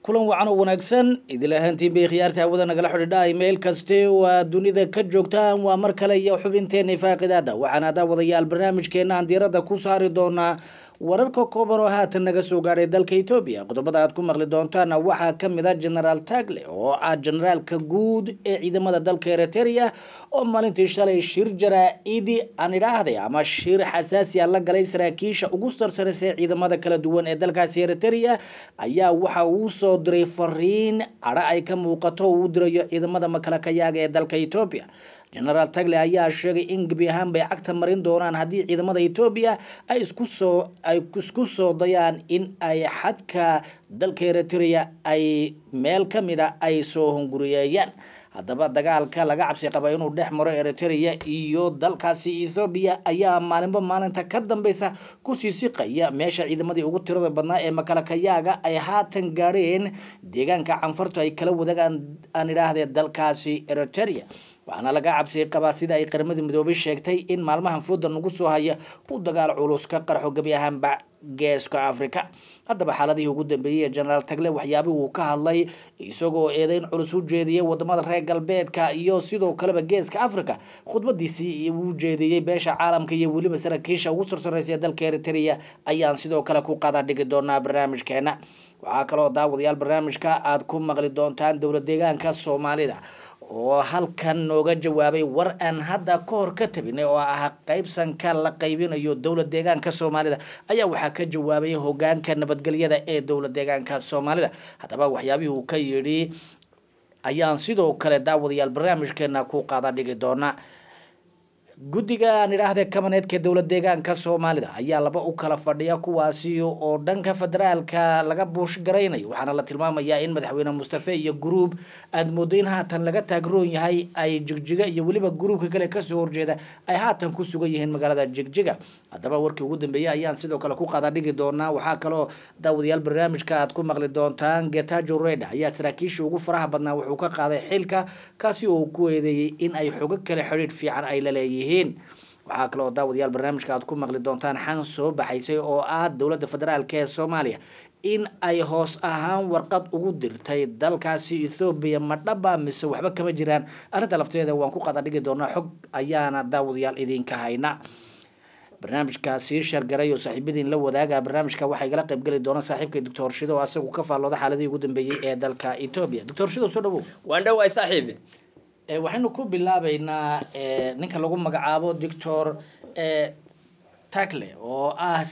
kulan wacan oo wanaagsan idil ahaantiin bay khiyaarta hawada nagala xidhiidha meel kaste waa dunida ka joogtaan waa mar kale iyo xubinteena faaqidaada waxaan haddaa wadayaal barnaamijkeena aan diiradda ku saari doonaa wararka kooban oo haatan naga soo gaadhay dalka etoobiya qodobada aad ku maqli doontaana waxaa kamid ah genaraal tagle oo ah generaalka guud ee ciidamada dalka eritrea oo maalintii shalay shir jaraa-idi aan idhaahday ama shir xasaasiya la galay saraakiisha ugu sarsaraysa ee ciidamada kala duwan ee dalkaasi eritrea ayaa waxa uu soo diray fariin cadho ay ka muuqato oo uu dirayo ciidamada makalakayaaga ee dalka etoobiya genaraal tagle ayaa sheegay in gebi ahaan bay cagta marin doonaan haddii ciidamada etoobiya ay isku soo ay isku soo dayaan in ay xadka dalka eritrea ay meel ka mid a ay soo hunguriyeeyaan haddaba dagaalka laga cabsi qaba inuu dhex maro eritrea iyo dalkaasi ethoobiya ayaa maalinba maalinta ka dambeysa kusii siqaya meesha ciidamadii ugu tirada badnaa ee makalakayaaga ay haatan gaadheen deegaanka canfartu ay kala wadaagaan aan idhaahdee dalkaasi eritrea waxaana laga cabsi qabaa sida ay qaramada midoobay sheegtay in maalmahan fooda nagu soo haya uu dagaal culus ka qarxo gebi ahaanba geeska africa haddaba xaaladihii ugu dambeeyey ee genaraal tagle waxyaabihii uu ka hadlay isagoo eedeyn culus u jeediyey wadamada reer galbeedka iyo sidoo kaleba geeska africa khudbadiisii uu jeediyey beesha caalamka iyo weliba saraakiisha ugu sarsareysa ee dalka eritrea ayaan sidoo kale ku qada dhigi doonaa barnaamijkeena waxaa kaloo daawadayaal barnaamijka aad ku maqli doontaan dowlad deegaanka soomaalida oo halkan nooga jawaabay war aan hadda ka hor ka tabinay oo ah qaybsanka la qaybinayo dowlad deegaanka soomaalida ayaa waxaa ka jawaabay hogaanka nabadgelyada ee dowlad deegaanka soomaalida haddaba waxyaabihii uu ka yidhi ayaan sidoo kale daawadayaal barnaamijkeena ku qaada dhigi doonaa guddiga aan idhaahde kabaneedka dowlad deegaanka soomaalida ayaa laba u kala fadhiya kuwaasi oo dhanka federaalka laga buush garaynayo waxaana la tilmaamayaa in madaxweyne mustafe iyo guruub aada moodo in haatan laga taagroon yahay ay jigjiga iyo weliba guruubka kale kasoo horjeeda ay haatan ku sugan yihiin magaalada jigjiga haddaba warkii ugu dambeeyey ayaan sidoo kale ku qaada dhigi doonaa waxaa kaloo daawadayaal barnaamijka aad ku maqli doontaan getajo reda ayaa saraakiisha ugu faraha badnaa wuxuu ka qaaday xilka kaasi oo ku eedeeyey in ay xogo kale xidhiidh fiican ay la leeyihiin waxaa kaloo daawadayaal barnaamijka aad ku maqli doontaan xan soo baxaysay oo ah dowladda federaalk ee soomaaliya in ay hoos ahaan warqad ugu dirtay dalkaasi ethoobiya ma dhaba mise waxba kama jiraan arrinta lafteeda waan ku qada dhigi doonaa xog ayaana daawadayaal idinka hayna barnaamijkaasi shargaray oo saaxiibadiin la wadaaga barnaamijka waxaa igala qaybgeli doona saaxiibka doctor shido oo asagu ka faallooda xaaladihii ugu dambeeyey ee dalka etoobiya doctor shido soo dhawow waan dhawaay saaxiib waxaynu ku bilaabeynaa ninka lagu magacaabo doctor tacle oo ah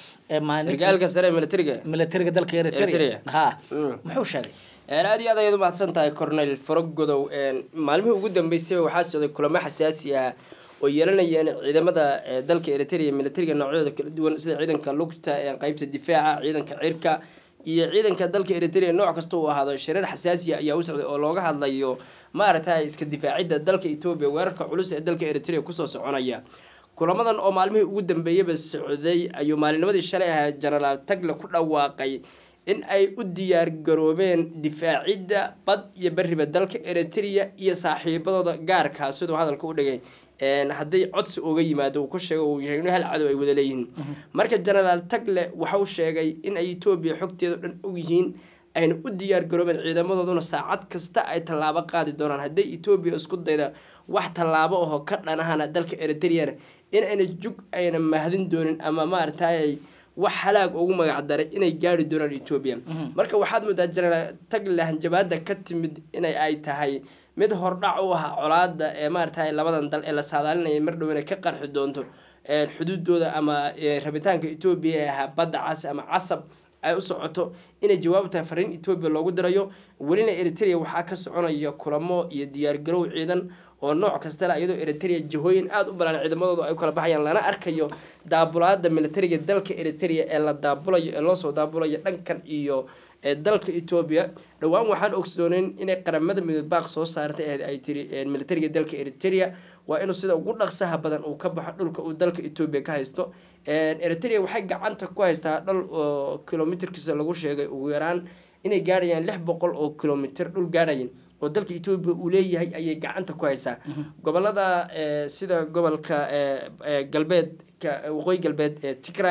sargaalka sare militariga militariga dalka eritrea ha muxuu sheegay aada iyo aad ayaad umahadsan tahay cornel forogodow maalmihii ugu dambeysay waxaa socday kulamo xasaasi ah oo yeelanayeen ciidamada dalka eritrea militariga noocyadooda kala duwan sida ciidanka lugta qeybta difaaca ciidanka cirka iyo ciidanka dalka eritrea nooc kasta uu ahaado shareer xasaasiya ayaa u socday oo looga hadlayo maaragtay iska difaacidda dalka etoobiya weerarka culus ee dalka eritrea kusoo soconaya kulamadan oo maalmihii ugu dambeeyaba socday ayuu maalinimadii shalay ahaa genaraal tagle ku dhawaaqay in ay u diyaar garoobeen difaacidda bad iyo beriba dalka eritrea iyo saaxiibadooda gaarkaa siduu hadalka u dhigay hadday codsi uga yimaado uu ku sheegay uu sheegay in hal cadow ay wada leeyihiin marka genaraal tagle waxa uu sheegay in ay etoobiya xogteeda o dhan og yihiin ayna u diyaar garoobeen ciidamadooduna saacad kasta ay tallaabo qaadi doonaan hadday etoobiya isku dayda wax tallaabo aho ka dhanahana dalka eritreana in ayna jug ayna mahadin doonin ama maaragtay wax halaag ugu magac daray inay gaari doonaan etoobiya marka waxaad moodaa genaraal tagle hanjabaada ka timid inay ay tahay mid hordhac u ah colaada ee maaragtay labadan dal ee la saadaalinaya mar dhow inay ka qarxi doonto xuduudooda ama rabitaanka etoobiya ee ahaa badda cas ama casab ay u socoto inay jawaab tahay fariin etoobiya loogu dirayo welina eritrea waxaa ka soconaya kulamo iyo diyaargarow ciidan oo nooc kastale iyadoo eritrea jihooyin aada u balaan ciidamadoodu ay u kala baxayaan lana arkayo daabulaada militariga dalka eritrea ee la daabulayo ee loosoo daabulayo dhankan iyo dalka etoobiya dhowaan waxaan ogsooneyn inay qaramada midoob baaq soo saartay ahayd ay tiri militariga dalka eritrea waa inuu sida ugu dhaqsaha badan uu ka baxo dhulka uu dalka etoobiya ka haysto eritrea waxay gacanta ku haystaa dhal oo kilomitrkiisa lagu sheegay ugu yaraan inay gaadhayaan lix boqol oo kilomitr dhul gaadhayan oo dalka etoobiya uu leeyahay ayay gacanta ku haysaa gobolada sida gobolka galbeedka waqooyi galbeed ee tigray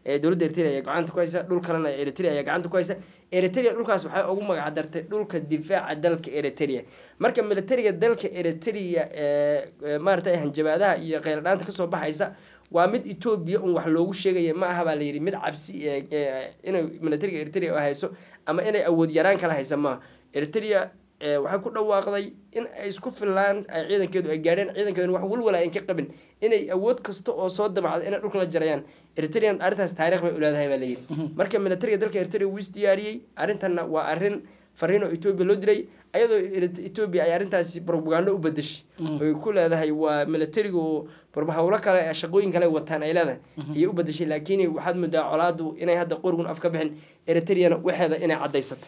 ee dowladda eritrea ayaa gacanta ku haysa dhul kalena eritrea ayaa gacanta ku haysa eritrea dhulkaas waxay ugu magac dartay dhulka difaaca dalka eritrea marka militariga dalka eritrea ee maaragtay hanjabaadaha iyo kheyladhaanta kasoo baxaysa waa mid etoobiya un wax loogu sheegaya ma aha baa layidhi mid cabsi inay militariga eritrea hayso ama inay awood yaraan kala haysa maaha eritrea waxay ku dhawaaqday in ay isku fillaan ay ciidankeedu ay gaadheen ciidankeedu wax walwala ayn ka qabin inay awood kasta oo soo damacda inay dhulka la jarayaan eritrean arrintaas taariikh bay uleedahay baa layidhi marka militariga dalka eritrea wuu is diyaariyey arrintanna waa arrin fariin oo etoobiya loo diray ayadoo etoobiya ay arrintaasi propagando u bedeshay oy ku leedahay waa militarigu hawlo kale shaqooyin kale wataan ay leedahay ayay u bedeshay laakiin waxaad moodaa colaadu inay hadda qorigun af ka bixin eritreana waxeeda inay cadaysatay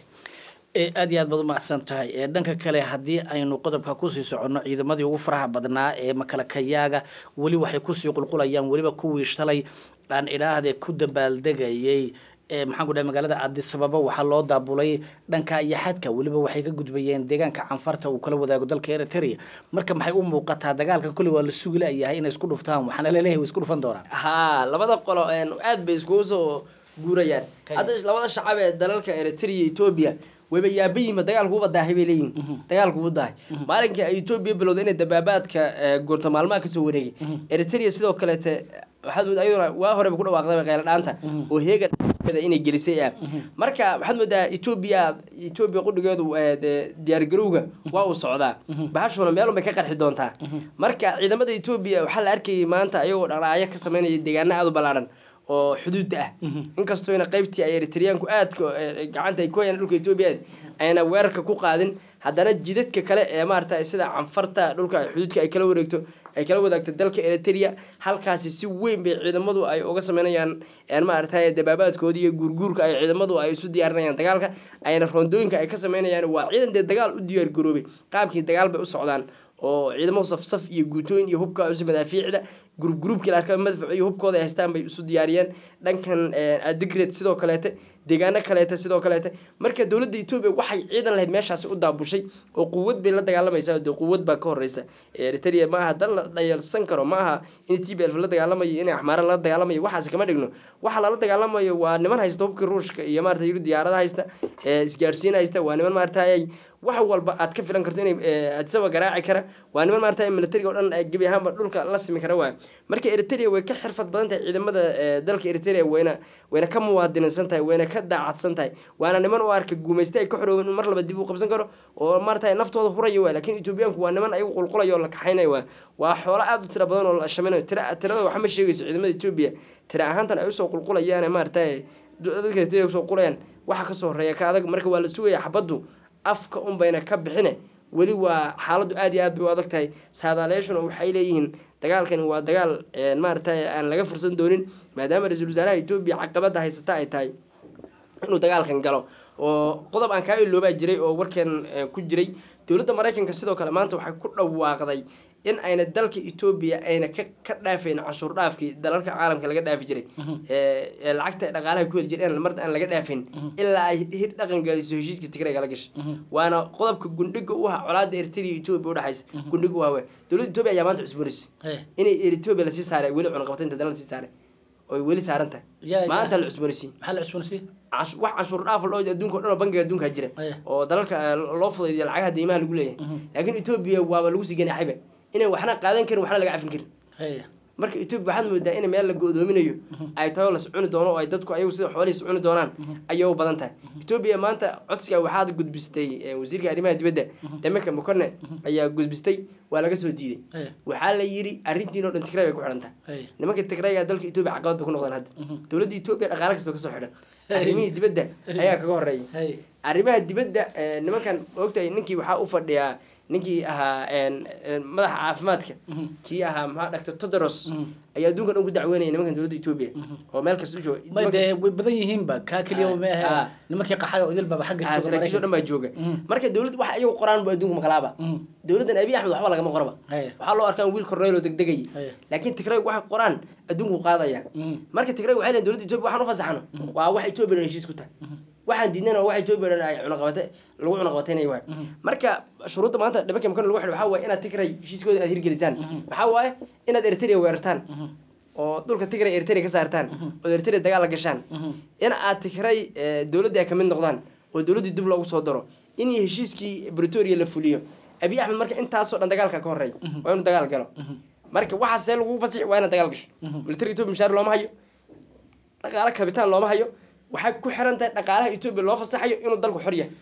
aad iyo aad baad umahadsan tahay dhanka kale haddii aynu qodobka kusii soconno ciidamadii ugu faraha badnaa ee makalakayaaga weli waxay kusii qulqulayaan weliba kuwii shalay aan idhaahde ku dabaaldegayay maxaan ku dhahay magaalada addisababa waxaa loo daabulay dhanka iyo xadka weliba waxay ka gudbayeen deegaanka canfarta uu kala wadaago dalka eritrea marka maxay u muuqataa dagaalka kolley waa la sugi layahay inay isku dhuftaan waxaana laleeyahay way isku dhufan doonaan ha labada qolo aad bay iskugu soo guurayaan hadda labada shacab ee dalalka eritrea iyo etoobiya wayba yaabayima dagaalku uba daahay bay leeyihin dagaalku uba daahay maalinkii ay etoobiya bilowday inay dabaabaadka goorto maalmaha kasoo wareegay eritrea sidoo kaleete waxaad moodaa ayaduna waa horeba ku dhawaaqdaba kheyla dhaanta oo heega inay gelisay ah marka waxaad moodaa etoobiya etoobiya qudhigeedu diyaargarowga waa uu socdaa bahashuna meelun bay ka qarxi doontaa marka ciidamada etoobiya waxaa la arkayay maanta ayagoo dhaqdhaqaaqyo ka sameynaya deegaana aada u ballaaran oo xuduudda ah inkastoona qaybtii ay eritreyaanku aadka gacanta ay ku hayaan dhulka etoobiya ayna weerarka ku qaadin haddana jidadka kale ee maarata sida canfarta dhulka xuduudka ay kala wareegto ay kala wadaagto dalka eritrea halkaasi si weyn bay ciidamadu ay uga sameynayaan maarata dabaabaadkooda iyo guurguurka ay ciidamadu ay isu diyaarinayaan dagaalka ayna roondooyinka ay ka sameynayaan waa ciidan dee dagaal u diyaar garoobay qaabkii dagaal bay u socdaan oo ciidamadu safsaf iyo guutooyin iyo hubka cusub madaafiicda gurub gurubkii la arkaa madfac iyo hubkooda ay haystaan bay isu diyaariyeen dhankan adigred sidoo kaleete deegaano kaleete sidoo kaleete marka dowladda etoobiya waxay ciidan lahayd meeshaasi u daabushay oo quwad bay la dagaalamaysaa dee quwad baa ka horeysa eritrea ma aha dal la dhayalsan karo ma aha in t b f la dagaalamayo in axmaara lala dagaalamayo waxaasi kama dhigno waxa lala dagaalamayo waa niman haysta hubka ruushka iyo maarata yuru diyaarada haysta isgaarsiin haysta waa niman maarata wax walba aad ka filan karto inay adsaba garaaci kara waa niman maarata militariga o dhan gebi ahaanba dhulka la simi kara waay marka eritrea way ka xirfad badan tahay ciidamada dalka eritrea wayna wayna ka muwaadinaysan tahay wayna ka daacadsan tahay waana niman u arka guumaysta ay ka xoroobeen in mar laba dib u qabsan karo oo maarata naftooda huraya waay laakiin etoobiyaanku waa niman ayagu qulqulaya oo la kaxaynaya waay waa xoolo aada u tira badan oo la shaminayo tira tirada waxa ma sheegayso ciidamada etoobiya tira ahaantan ay usoo qulqulayaan maarata dadka eritrea usoo qulayaan waxa kasoo horeeya ka adag marka waa la sugaya xabaddu afka un bayna ka bixine weli waa xaaladdu aad iyo aad bay u adag tahay saadaaleeshuna waxay leeyihiin dagaalkani waa dagaal maaragtay aan laga fursan doonin maadaama ra-iisul wasaaraha etoobiya caqabada haysata ay tahay inuu dagaalkan galo oo qodob aan kaa iloobaa jiray oo warkan ku jiray dowladda maraykanka sidoo kale maanta waxay ku dhawaaqday in ayna dalka etoobiya ayna ka ka dhaafayn canshuur dhaafkii dalalka caalamka laga dhaafi jiray lacagta dhaqaalaha ku heli jireen mar aan laga dhaafin ilaa ay hir dhaqan galiso heshiiska tigrayga la gashay waana qodobka gundhiga u ah colaada eritrea etoobiya udhexaysa gundhiga u ah dowladda etoobiya ayaa maanta cusboonaysa inay etoobiya lasii saaray weli cunaqabataynta dal lasii saaray oy weli saaran tahay maanta la cusboonaysiin maxaa la cusboonaysiin wax canshuur dhaaf loo adduunka o dhan oo bangiga adduunka jira oo dalalka loo fudaydiya lacagaha deymaha lagu leeyahay laakiin etoobiya waaba lagu sii ganaaxayba inay waxna qaadan karin waxna laga cafin karin marka etoobiya waxaad moodaa in meel la go-doominayo ay tahay oo las cuni doono oo ay dadku ayagu sida xoolihiis cuni doonaan ayay u badan tahay etoobiya maanta codsiga waxaad gudbistay wasiirka arrimaha dibadda demerka mukone ayaa gudbistay waa laga soo diiday waxaa la yidhi arrintiin oo dhan tigray bay ku xidhan tahay nimanka tigrayga dalka etoobiya caqabad bay ku noqdaan hadda dowladda etoobiya dhaqaale kasta kasoo xidhan arrimihii dibadda ayaa kaga horeeyay arrimaha dibadda nimankan ogtahay ninkii waxaa u fadhiyaa ninkii ahaa madaxa caafimaadka kii ahaa maxaa dhactor todros ayaa adduunka dhan ku dacweynaya nimankan dowladda etoobiya oo meel kasta u jooga de way badan yihiinba kaa keliya ma ahe nimankii qaxaga idil baba xagga saraakiisho dhan baa jooga marka dowlad wax ayagu qoraan bu adduunka maqlaaba dowladdan abiy axmed waxba lagama qoraba waxaa loo arkaa wiil korneyl oo degdegay laakiin tigrayg waxay qoraan adduunku qaadaya marka tigrayg waxay leeyihin dowladda etoobiya waxaan u fasaxno waa wax etoobiya dhan heshiis ku tahay waxaan diidnana waa etoobiya dhan ay cunaqabata lagu cunaqabataynayo waay marka shuruudda maanta dhibanka makan lagu xidho waxaa waaye inaad tigray heshiiskooda aad hirgelisaan waxaa waaye inaad eritrea weerartaan oo dhulka tigray eritrea ka saartaan oo eritrea dagaal la gashaan in aad tigray eh, dowladdii ay kamid noqdaan oo dowladdii dib loogu soo daro in heshiiskii bretoria la fuliyo abiy axmed marka intaasoo dhan dagaalka ka horreey waa inuu dagaal galo marka waxaa see lagu fasixi waa inaad dagaal gasho militariga etoobiya mishaar looma hayo dhaqaale kabitaan looma hayo waxay ku xiran tahay dhaqaalaha etoobiya loo fasaxayo inuu dalku xor yahay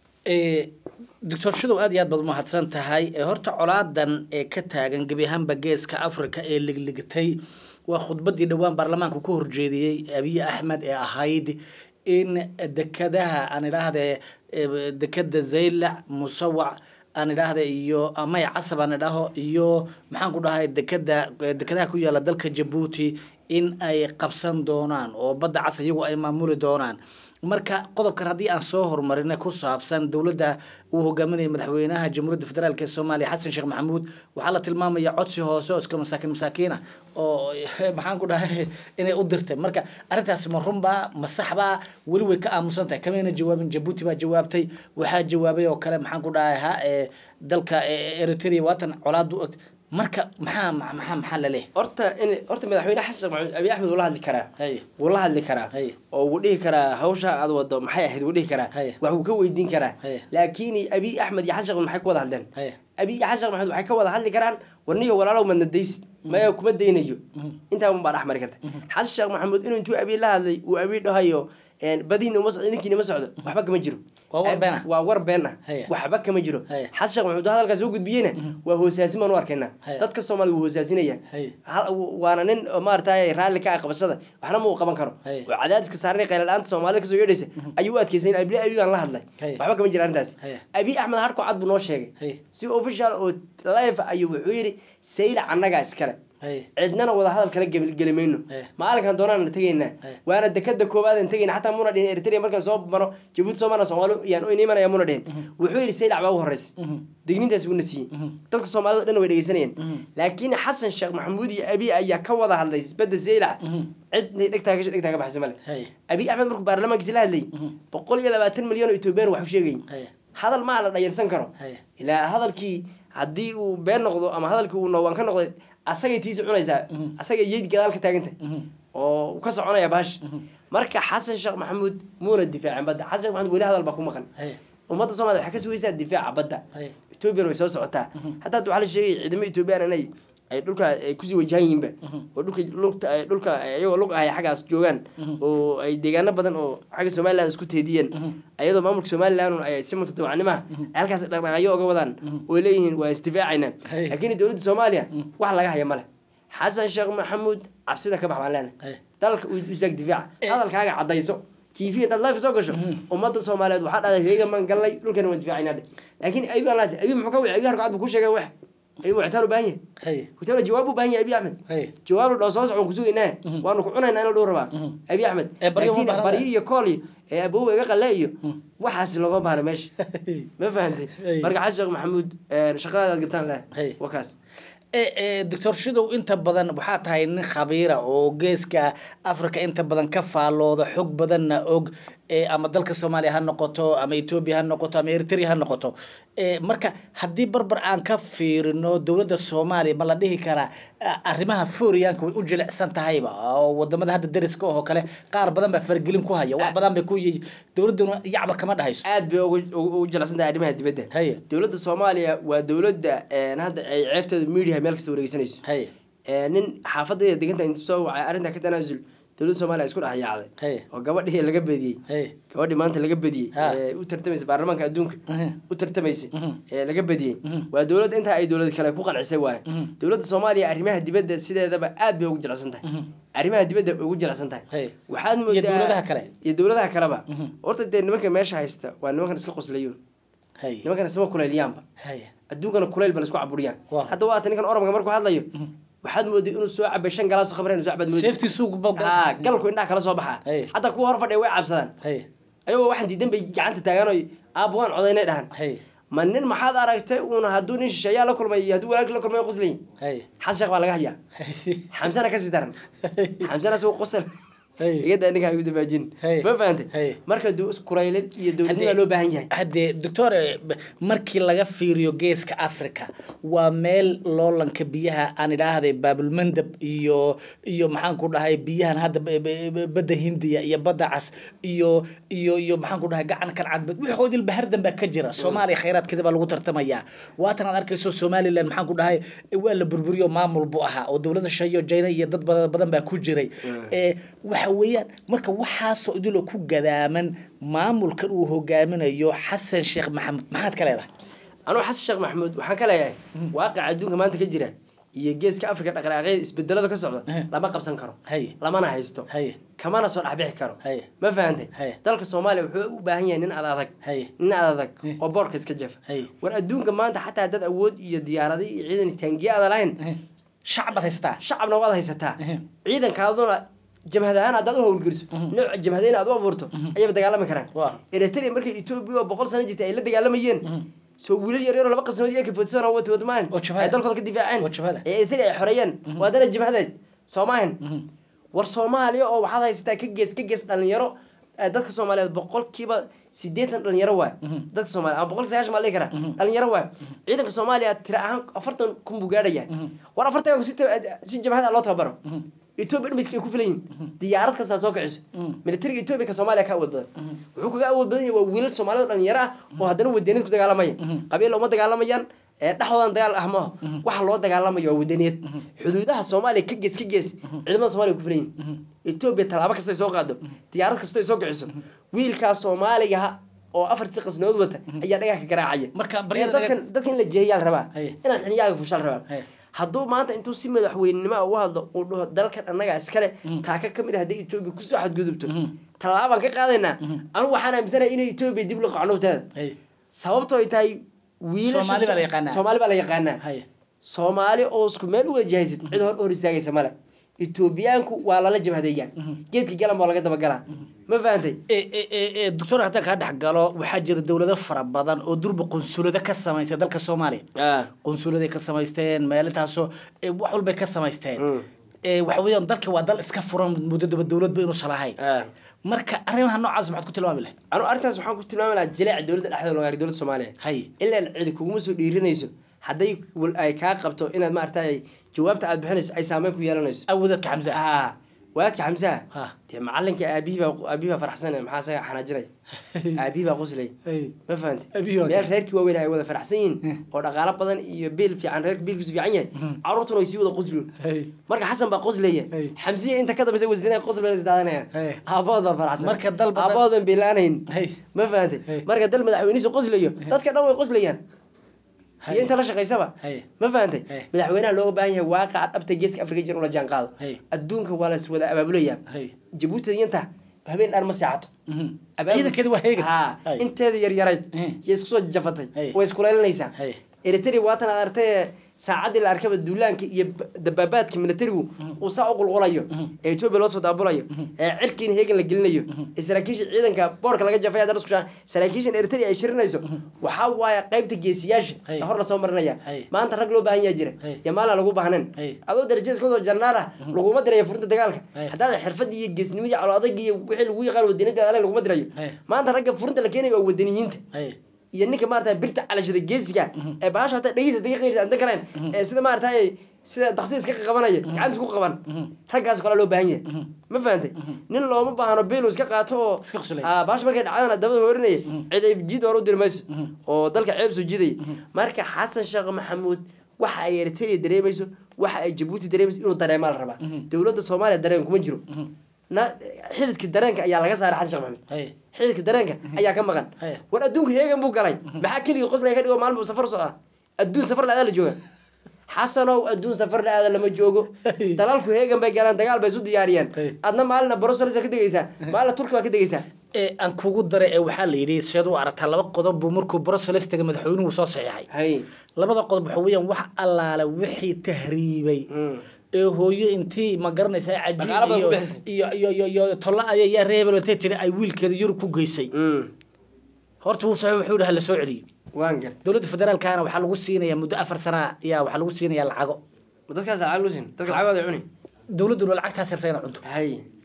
Eh, doctor shadow aad iyo aad baad umahadsan tahay Eh, horta colaadan ee ka taagan gebi ahaanba geeska africa ee ligligtay waa khudbadii dhowaan baarlamaanku ka horjeediyey abiy axmed ee ahayd in dekadaha aan idhaahde eh, dekada zaylac musawac aan idhaahde iyo amay casab aan idhaho iyo maxaan ku dhahay dekada dekadaha ku yaala dalka jabuuti in ay qabsan doonaan oo badda cas iyagu ay maamuli doonaan marka qodobkan haddii aan soo horumarina ku saabsan dowladda uu hogaaminaya madaxweynaha jamhuuriyadda federaalk ee soomaaliya xasan sheekh maxamuud waxaa la tilmaamaya codsi hoose oo iska masaakiin masaakiina oo maxaan ku dhahay inay u dirtay marka arrintaasi ma runbaa ma saxbaa weli way ka aamusan tahay kamayna jawaabin jabuuti baa jawaabtay waxaa jawaabay oo kale maxaan ku dhahay ha ee dalka eh, eritrea waatan colaadu og marka maxaa maxaa maxaa la leeyahay horta in horta madaxweyne xasan sheekh maxamuud abiy axmed wuu la hadli karaa hay wuu la hadli karaa Hay. oo wuu dhihi karaa hawsha aad wado maxay ahayd wuu dhihi karaa Hay. wax wuu ka weydiin karaa Hay. laakiin abiy axmed iyo xasan sheekh maxay ku wada hadleen hay abiy iyo xasan sheekh maxamuud waxay ka wada hadli karaan warniyo walaalow madna daysid maya kuma daynayo intaa un baa dhex mari karta xasan sheekh maxamuud inuu intuu abiy la hadlay uu abiy dhahayo badihiina uma socdo idinkiina ma socdo waxba kama jiro Waa war been ah. waa war been ah Haya. waxba kama jiro Haya. xasan sheekh maxamuud hadalkaas soo gudbiyeyna waa hoosaasin baan u arkaynaa Haya. dadka soomaaliya wuu hoosaasinaya Haya. hal- waana nin oo maaragtay raalli ka ah qabashada waxna ma uu qaban karo Haya. oo cadaadiska saaranay qayla la-aanta soomaalida kasoo yeedhaysa ayuu u adkeysan abi abi baan la hadlay Haya. waxba kama jira arrintaasi Haya. abi axmed harko cad buu noo sheegay Haya. si official oo live ayuu wuxuu yidhi sayla annagaa iskale hay cidnana wada hadal kala gebel- geli mayno Eh. maalinkan doonaan tegaynaa Eh. waana dekada koowaad aan tegayna xataa muna dhihin eritrea markaan soo maro jabuuti soo marna soomaali yaan u imanaya muna dhihin wuxuu yidhi saylac baa ugu horeysa digniintaas uuna siiyey dadka soomaalida o dhan way dhegeysanayeen laakiin xasan sheekh maxamuud iyo abi ayaa ka wada hadlay badda saylac cidnay dhegtaa gasha dhegtaa ka baxsa male hay abi axmed markuu baarlamaankiisa la hadlayay boqol iyo labaatan milyan oo etoobiyaan wax u sheegayay hay hadal maa la dhayarsan karo hay ilaa hadalkii haddii uu been noqdo ama hadalkii uu noowaan ka noqday asagay tiisi cunaysaa Mhm. asagay yeyd gadaal ka taagantay oo uu ka soconaya baash marka xasan sheekh maxamuud muuna difaacin badda xasan sheekh maxamuud weli hadal baa ku maqan hay ummadda soomaliya waxay ka sugaysaa difaaca badda hay ethoobiyan way soo socotaa hadda hadda waxaa la sheegay ciidamo ethoobiyan inay ay dhulka ay kusii wajahan yihiinba oo dhulka lugta ay dhulka iyagoo lug ahay xaggaas joogaan oo ay deegaano badan oo xagga somaliland isku teediyeen ayadoo maamulka somaliland ay si mutadawacnimaha ay halkaas dhaqdhaqaaqyo oga wadaan oo leeyihiin waa isdifaacaynaa Hey. laakiin dowladda soomaaliya wax laga haya male xasan sheekh maxamuud cabsida ka bax baan leenahay hay dalka u isaag difaaca hadalkaaga cadayso tv intaad life soo gasho ummadda soomaaliyeed waxaa dhahday heega maan gallay dhulkana waan difaacaynaa dhe laakiin abi baan laatay abi muxuu ka wicay abi harka cad buu ku sheegay wax abi muctaal u baahan yahay hay hutaala jawaab u baahan yahay abi axmed hay jawaab la dhoo soo socon kusugaynaa waanu ku cunaynaa in la dhuu rabaa abi axmed Ee, baryo uma laakiin baahna. baryo iyo kool iyo ee aboowa iga qalle iyo waxaasi looma baahna meesha ma fahantay Hey. marka xasan sheekh maxamuud shaqadaada aad gabtaan leh Hey. waa kaas Eh, eh, doctor shidow inta badan waxaa tahay nin khabiira oo geeska africa inta badan ka faallooda xog badanna og eh, ama dalka soomaaliya ha noqoto ama etoobiya ha noqoto ama eritrea ha noqoto Eh, marka haddii barbar aan ka fiirino dowladda soomaaliya ma la dhihi karaa ah, arrimaha fooriyaanka way u jilicsan tahayba oo wadamada hadda dariska oo kale qaar badan baa fargelin ku haya wax badan bay ku yihiin dowladduna yacba kama dhahayso aad bay ugu- ugu ugu jilicsan tahay arrimaha dibadda haye dowladda soomaaliya waa dowladda een, hadda ay ceebteeda media meel kasta wareegsanayso haye Ee, nin xaafadayda deganta intuu soo wacay arrintaa ka tanaasul dowladda soomaaliya isku dhex yaacday haye oo gabadhii laga bediyey haye gabadhii maanta laga bediyey Ha. ee u tartamaysa baarlamaanka adduunka Mhm. u tartamaysay Mhm. ee laga bediyey Mhm. waa dowladda intaa ay dowlad kale ku qancisay waaye Mhm. dowladda soomaaliya arrimaha dibadda sideedaba aad bay ugu jilicsan tahay Mhm. arrimaha dibadda way ugu jilicsan tahay haye waxaad iyo moodaa dowladaha kale iyo dowladaha kaleba Mhm. horta dee nimanka meesha haysta waa nimankan iska qoslayuun haye nimankan isma kuleeliyaanba haye adduunkana kuleyl ba laisku caburiyaan Waa. hadda waata ninkan oromka markuu hadlayo waxaad mooday inuu soo cabay shan galaas oo khamre inuu soo cabaad mooday safety suuq ba haa galku indhaha kala soo baxaa Hey. hadda kuwa hor fadhiya way cabsadaan haye ayagoo waxaan diidan bay gacanta taagaan oo aabba waan codaynay dhahan haye ma nin maxaad aragtay uuna hadduu nin shisheeyaa la kulmay iyo hadduu walaalkii la kulmay qoslayin haye xasan sheekh baa laga hayaa xamsana kasii daran xamsana asagoo qosal Hey. igada ninka ay u dabaajin Hey. ma fahantay Hey. marka du iskureylid iyo dowladnima Haddii- loo baahan yahay haddee doctor eh, b- markii laga fiiriyo geeska africa waa meel loolanka biyaha aan idhaahday baabulmandab iyo iyo maxaan ku dhahay biyahan hadda b- b- b- badda hindiya iyo badda cas iyo iyo iyo maxaan ku dhahay gacan kan cadbad wixoodil bahardan baa ka jira soomaaliya khayraadkeeda baa lagu tartamayaa waatan aad arkayso somaliland maxaan ku dhahay eh, waa la burburiyo maamul buu ahaa oo dowladda shayo jayna iyo dad badan badan baa ku jiray Mm. ee waxa weeyaan marka waxaasoo idiloo ku gadaaman maamulkan uu hogaaminayo xasan sheekh maxamed maxaad ka leedahay anugu xasan sheekh maxamuud waxaan ka leeyahay Mhm. waaqica adduunka maanta ka jira iyo geeska afrika dhaqdhaqaaqyada isbedelada ka socda Eh. lama qabsan karo haye lamana haysto haye kamana soo dhexbixi karo haye ma fahantay Hey. dalka soomaaliya wuxuu u baahan yahay nin ad adag haye nin ad adag Eh. oo boorka iska jafa haye war adduunka maanta xataa dad awood iyo diyaaradi iyo ciidan taangiye aada lahayn Eh, shacbaad haystaa shacabna waad haysataa Eh, ciidankaaduna jabhad ahaan haddaad u howlgeliso Mhm. nooc jabhadeyna aad u abuurto Mhm. ayaba dagaalami karaan waa eritrea markay etoobiya oo boqol sano jirtay ay la dagaalamayeen Mhm. soo wiilal yar yaroo laba qasnood iyo kafoodsan wata wadmaan Oo jabhada. ay dalkooda ka difaaceen Oo jabhada. ee eritrea ay xoreeyeen Mhm. waa dana jabhadeed soo maahan Mhm. war soomaaliya oo waxaad haysataa ka gees ka gees dhalinyaro eh, dadka soomaaliyeed boqolkiiba sideetan dhalinyaro waay Mhm. dadka soomaaliya ama boqol sagaashan baa la dhihi karaa Mhm. dhalinyaro waay ciidanka soomaaliya tira ahaan afartan kun buu gaadhaya Mhm. war afartan si ta- si jabhada loo tababaro Mhm. etoobiya dhamiska ay ku filan yihin diyaarad kastaa soo kiciso Mhm. militariga etoobiya ka soomaaliya ka awood badan Mhm. wuxuu kaga awood badan yahay waa wiilal soomaaliyad oo dhalinyaro ah oo haddana wadaniyad ku dagaalamaya Mhm. qabiil uma dagaalamayaan ee dhexdoodan dagaal ah maaha Mhm. waxa loo dagaalamayo waa wadaniyad Mhm. xuduudaha soomaaliya ka gees ka gees ciidamada soomaaliya ku filan yihin Mhm. etoobiya tallaabo kasta ay soo qaado diyaarad kasta ay soo kiciso wiilkaas soomaaliga oo afartii qasnood wata ayaa dhagax ka garaacaya marka Ee, baryada dadkan dadka in la jeehiyaa la rabaa Haye. inaan xiliyaaga fushaa la rabaa Haye. hadduu maanta intuu si madaxweynenimo u hadlo uu dhaho dalkan annaga iskale Mhm. taaka ka mid ah haddii etoobiya kusoo xadgudubto Mhm. tallaabaan ka qaadaynaa Mhm. anigu waxaan aaminsanahay inay etoobiya dib loo qacnowteeda haye sababtoo ay tahay wiilasha Soomaali baa la yaqaanaa. soomaali baa la yaqaanaa haye soomaali oo isku meel u wada jahaysid cid hor hor istaagaysa male etoobiyaanku waa lala jabhadeeyaa Mhm. geedka galan baa laga dabagalaa ma fahantay e e e e doctor haddaan kaa dhex galo waxaa jira dowlado fara badan oo durba qunsulado ka samaystay dalka soomaaliya qunsuladay ka samaysteen meelintaasoo e, wax walbay ka samaysteen Mm. e, waxa weeyaan dalka waa dal iska furan muddo daba dowladba inuusan lahayn marka arrimaha noocaas maxaad ku tilmaami lahayd anu arrintaas waxaan ku tilmaami lahaa jileeca dowladda dhexdeeda loo gaaray dowladda soomaaliya hay ilaan cidi kuguma soo dhiirinayso hadday wal- ay kaa qabto inaad maaragtay jawaabta aad bixinayso ay saameyn ku yeelanayso awoodadka xamse ah ah waadka xamsaha ha dee macalinka aabihii baa aabihii baa faraxsan maxaa isaga xanaajinay aabihii baa qoslay Hay. ma fahantay Aabihii waa meel kale. reerkii waaweyn ay wada faraxsan yihiin Hmm. oo dhaqaalo badan iyo biil fiican reerka biilkiisu fiican yahay Hmm. caruurtuna way sii wada qosliyon Hay. marka xasan baa qoslaya Hey. xamsiya inta ka dambeysa wasdinaa qosl bay isdaadanayaan Hey. aabahood baa faraxsan Marka dal badan- aabahood baan biilaanayn Hay. ma fahantay Hey. marka dal madaxweynihiisa qoslayo dadka dhan way qoslayaan Hay. iyo inta la shaqaysaba Hay. ma fahantay Hey. madaxweynaha looga baahan yahay waaqaca dhabta geeska afrika jir ula jaan qaado Hey. adduunka waa la is wada abaabulaya Hay. jabuuti yanta habeen dhaan ma seexato Mhm. Abaabul- ciidankeedi waa heegan Ha, Hay. inteeda yaryarayd Eh. iyo isku soo jafatay Hey. way iskulaylanaysaa Hay. eritrea waatan aad artay saacaddii la arkaba duulaanka iyo ba- dabaabaadka militarigu uu saa u qulqulayo Mhm. ee etoobiya loo soo daabulayo Mhm. ee cirkiina heegan la gelinayo Mhm. ee saraakiisha ciidanka boorka laga jafay haddana isku shaa saraakiishan eritrea ay shirinayso waxaa waaye qaybta geesiyaasha Hey. ee hor lasoo marinaya Hey. maanta rag loo baahan yaa jira Hey. iyo maalin lagu baahnayn Hey. adoo darajada iska wado jarnaal ah laguma dirayo furinta dagaalka Hey. haddaad xirfadii iyo geesnimadii calo adag iyo wixii lagu yaqaan wadaniyada ale laguma dirayo Hey. maanta ragga furinta la keenayo waa wadaniyiinta Hay. iyo ninka maarata birta calashada geesiga Mhm. ee bahasha hata dhegeysa daga qeyrisa anta kalen Mhm. ee sida maarata sida daksiis ka qabanaya gacantiis ku qaban Mhm. raggaas kale loo baahan yahay Mhm. ma fahantay Mhm. nin looma baahno bilu iska qaato oo Iska qoslaya. Ah, bahasha markay dhacdana dabada hoorinaya Mhm. cid ay jiid hore u diri mayso Mhm. oo dalka ceeb soo jiidaya Mhm. marka xasan sheekh maxamuud waxa ay eritrea dareemayso waxa ay jabuuti dareemayso inuu dareemaa la rabaa Mhm. dowladda soomaaliya dareen kuma jiro Mhm. na xididka dareenka ayaa laga saaray xasan sheekh maxamuud Hay. xididka dareenka ayaa ka maqan Hey. war adduunka heegan buu galay maxaa keligii qoslaya ka dhigo maalin buu safar u socdaa adduun safar la-aada la jooga xasanow adduun safar la-aada lama joogo Hey. dalalku heegan bay galaan dagaal bay isu diyaariyeen Hey. adna maalina brussels ka degeysaa maalina turki baa ka degeysaa ee aan kugu daray ee waxaa la yidhi seed u aragtaa laba qodob buu markuu brussels tegay madaxweynuhu soo saxiixay hay labada qodob waxa weeyaan wax allaale wixii tahriibay Mm. ee hooyo intii ma garanaysaa cajiib Dhaqaale badan iyo ku bixisay. iyo iyo iyo iyo tolla aya yaa reebel intay tiri ay wiilkeeda yurub ku geysay Mm. horta wuu saxiix wuxuu yidhi ha la soo celiyo waan gartay dowladda federaalkana waxaa lagu siinayaa muddo afar sana ayaa waxaa lagu siinayaa lacago ma dadkaas lacag lusin dadka lacagooda cuni dowladduna lacagtaas rabta inay cunto hay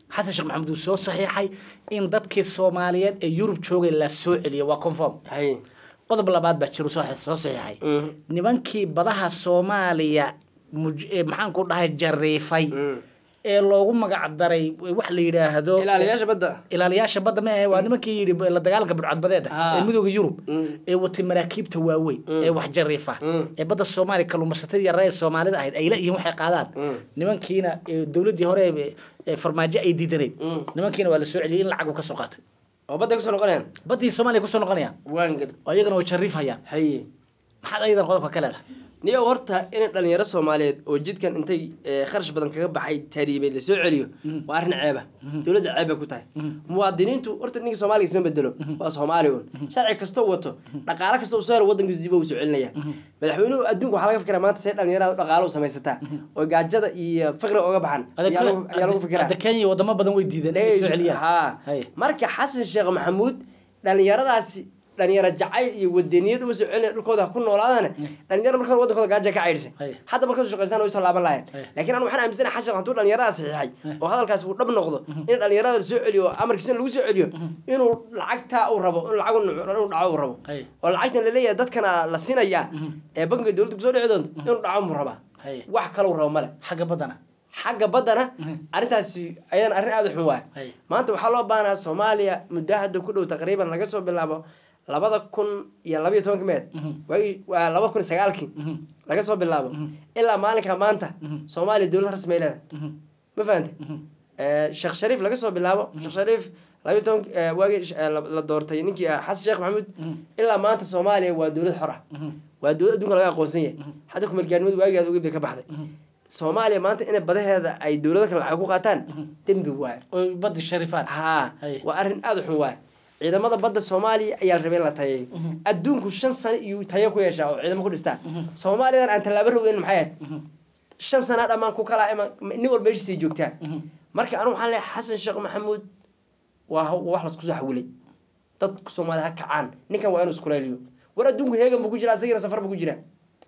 xasan sheekh maxamuud uu soo saxiixay in dadkii soomaaliyeed ee yurub joogay la soo celiyo waa conform haye qodob labaad baa jiro soo soo saxiixay Mhm. nimankii badaha soomaaliya muj- ee maxaan ku dhahay jariifay Mhm. ee loogu magac daray wax la yidhaahdo ilaaliyaasha badda ilaaliyaasha badda ma ahe waa nimankii yidhi la dagaalka burcadbadeeda Ah. ee midooda yurub Mhm. ee watay maraakiibta waaweyn Mm. ee wax jariifa Mm. ee badda soomaaliya kalluumaysatada yarra ee soomaalida ahayd ay leeyihiin waxay qaadaan Mhm. nimankiina ee dowladdii hore ee- ee farmaajo ay diidanayd Mhm. nimankiina waa la soo celiyey in lacagu ka soo qaatay oo badda kusoo noqonayaan baddii soomaaliya kusoo noqonayaan waan gad oo iyagana way jariifayaan haye maxaad ayadan qodobka ka leedahay niyo horta in dhalinyaro soomaaliyeed oo jidkan intay eh, kharash badan kaga baxay taariibay lasoo celiyo Mhm. waa arrin ceeba Mhm. dowladda ceeb bay ku tahay Mhm. muwaadiniintu horta ninka soomaaliga isma bedelo waa soomaali un sharci kastoo wato dhaqaale kasta uu soo helo wadankiisu dib u soo celinaya madaxweynuhu adduunka waxaa laga fikira maanta see dhalinyarada dhaqaale u samaysataa oo gaajada iyo faqriga oga baxan ayaa lagu- ayaa lagu fikiraa hadda kenya wadamo badan way diideen inay soo celiyaan haa Haye. marka xasan sheekh maxamuud dhalinyaradaasi dhalinyaro jacayl iyo wadaniyad uma soo celinaya dhulkooda ha ku noolaadane dhalinyaro marka hore wadankooda gaaja ka caydhisay Haye. hadda marka shaqaystaan way soo laaban lahayn Haye. laakiin anu waxaan aaminsanahay xasan hadduu dhalinyarada saxiixay Haye. oo hadalkaasi uu dhab noqdo in dhalinyarada la soo celiyo oo amarkiisana lagu soo celiyo inuu lacagtaa uu rabo in lacag inuu dhaco uu rabo Haye. oo lacagtan laleeyahay dadkana la siinayaa Mhm. ee bankiga dowladda kusoo dhici doonto inuu dhaco muu rabaa Haye. wax kale uu rabo male xagga baddana xagga baddana Mhm. arrintaasi ayadana arrin aada u xun waay Haye. maanta waxaa loo baahnaa soomaaliya muddo hadda ku dhow taqriiban laga soo bilaabo labada kun iyo labaiyo tobanka meed Mhm. waagi waa laba kun iyo sagaalkii Mhm. laga soo bilaabo Mhm. ilaa maalinka maanta Mhm. soomaaliya dowlad rasmi ay leedahay Mhm. ma fahante Mhm. sheekh shariif laga soo bilaabo sheekh shariif labaiyo toban waagii sh- eh, la la doortay ninkii ah xasan sheekh maxamuud Mhm. ilaa maanta soomaaliya waa dowlad xor ah Mhm. waa dowlad adduunka laga aqoonsan yahay Mhm. hadda kumeelgaarnimadu waagigaad ogeyd bay ka baxday Mhm. soomaaliya maanta inay badaheeda ay dowlado kale lacag ku qaataan Mhm. dembi waayo oo baddi sharifaan haa Haye. waa arrin aada u xun waay ciidamada badda soomaaliya ayaa la rabay in la tayeeyo Mhm. adduunku shan sano iyo tayo ku yeeshaa oo ciidamo ku dhistaa Mhm. soomaaliyadan aan tallaabo rogeyn maxay ahayd Mhm. shan sana dhammaan ku kala iman nin walba meeshiisay joogtaa Mhm. marka anigu waxaan leeyahay xasan sheekh maxamuud waa haw- waa wax lasku soo xawilay dadku soomaaliya ha kacaan ninkan waa inuu iskulayliyo war adduunku heegan buu ku jira asagina safar buu ku jira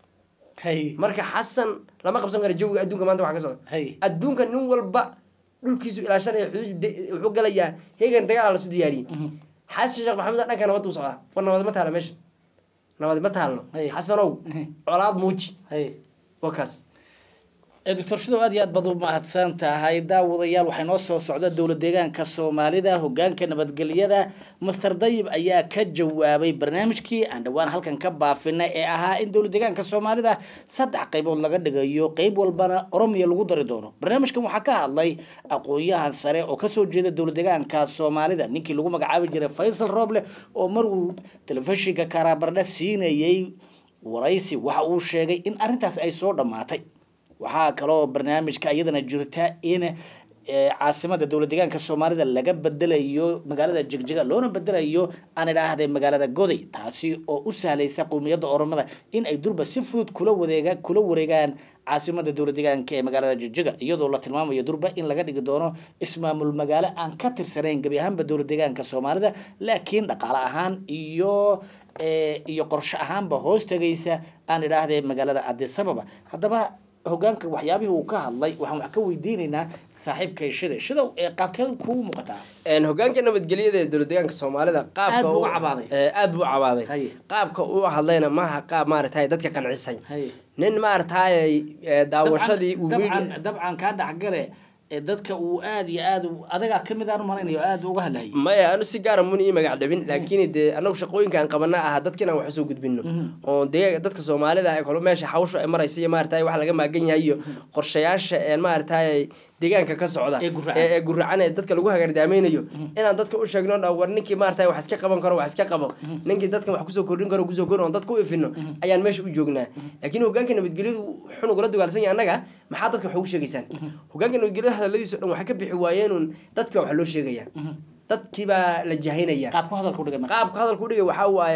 Haye. marka xasan lama qabsan karo jawiga adduunka maanta waxa ka socda Haye. adduunka nin walba dhulkiisu ilaashanaya xuduudiisa de- wuxuu galayaa heegan dagaal lasu diyaariyey Mhm. xasan sheekh maxamuud dhanka nabad u socdaa war nabad ma taalo meesha nabad ma taalno Haye. xasanow Mhm. colaad muuji Haye. waa kaas ee doctor shidow aad iyo aad baad u mahadsan tahay daawadayaal waxaa noo soo socda dowlad deegaanka soomaalida hogaanka nabadgelyada master dayib ayaa ka jawaabay barnaamijkii aan dhowaan halkan ka baafinay ee ahaa in dowlad deegaanka soomaalida saddex qaybood laga dhigayo qeyb walbana oromiya lagu dari doono barnaamijkan waxaa ka hadlay aqoon-yahan sare oo kasoo jeeda dowlad deegaanka soomaalida ninkii lagu magacaabi jiray faysal roble oo mar uu telefishinka karaabardha siinayay waraysi waxa uu sheegay in arrintaas ay soo dhammaatay waxaa kaloo barnaamijka iyadana jirta in eh, caasimada dowlad deegaanka soomaalida laga bedelayo magaalada jegjega loona bedelayo aan idhaahday magaalada goday taasi oo u sahlaysa qowmiyadda oromada in ay durba si fudud kula wadeega kula wareegaan caasimada dowlad deegaanka ee magaalada jegjega iyadoo la tilmaamayo durba in laga dhigi doono ismaamul magaalo aan ka tirsanayn gebi ahaanba dowlad deegaanka soomaalida laakiin dhaqaale ahaan iyo eh, iyo qorshe ahaanba hoos tegaysa aan idhaahday magaalada adisababa haddaba hogaanka waxyaabihii uu ka hadlay waxaan wax ka weydiinaynaa saaxiibkay shida shidow ee qaabkeed kugu muuqataa Een, hogaanka nabadgelyada ee dowlad deegaanka soomaalida qaabka Aad buu uu- u cabaaday. ee, aad buu u cabaaday Haye. qaabka uu hadlayna maaha qaab maaragtay dadka qancisay haye nin maaragtay ee, daawashadii uu dabcan media- dabcan kaa dhexgale ee dadka uu aad iyo aad u- adagaa kamid aan u malaynayo aad uga hadlayay maya anu si gaara mun ii magac dhabin laakiin dee anagu shaqooyinka aan qabana aha dadka inaan wax usoo gudbino Mhm. oo dee dadka soomaalida ay kolo meesha hawsha ay maraysa iyo maaragtay wax laga maagan yahay iyo qorshayaasha ee maaragtay deegaanka ka socda Ee guracan. ee ee guracan ee dadka lagu hagaardaamaynayo inaan dadka u sheegno dha war ninkii maaragtay wax iska qaban karo wax iska qabo ninkii dadkan wax kusoo kordhin karo kusoo kordhin oon dadka u ifino ayaan meesha u joognaa laakiin hogaanka nabadgelyadu xun ugula dagaalsan yahay annaga maxaa dadka wax ugu sheegaysaan hogaanka nabadgelyada hadaladiisa o dhan waxay ka bixi waayeen un dadka wax loo sheegaya dadkii baa la jahaynaya qaabku hadalku dhigay marka qaabka hadalku dhigay waxaa waaye